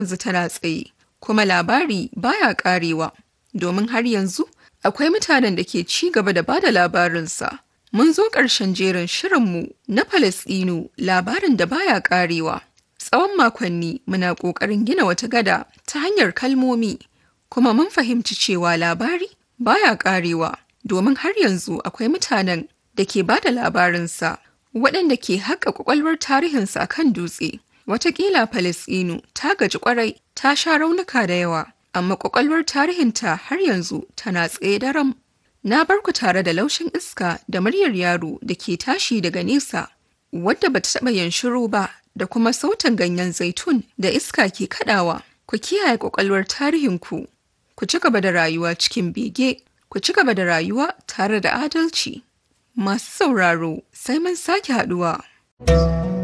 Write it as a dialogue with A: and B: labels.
A: yanzu tana tsaye, kuma labari baya ƙarewa, domin har yanzu akwai mutanen da ke ci gaba da bada labarinsa. Mun zo ƙarshen jerin shirinmu na Falasɗinu labarin da baya ƙarewa. Tsawon makonni muna ƙoƙarin gina wata gada ta hanyar kalmomi, kuma mun fahimci cewa labari baya ƙarewa, domin har yanzu akwai mutanen da ke bada labarinsa, waɗanda ke haƙa ƙwaƙwalwar tarihinsa a kan dutse. Wataƙila Falasɗinu ta gaji ƙwarai ta sha raunuka da yawa, amma ƙwaƙwalwar tarihinta har yanzu tana tsaye daram. Na bar ku tare da laushin iska da muryar yaro da ke tashi daga nesa, wadda bata taɓa yin shiru ba da kuma sautin ganyen zaitun da iska ke kaɗawa. Ku kiyaye ƙwaƙwalwar tarihinku, ku ci gaba da rayuwa cikin bege, ku ci gaba da rayuwa tare da adalci. Masu sauraro sai mun sake haɗuwa.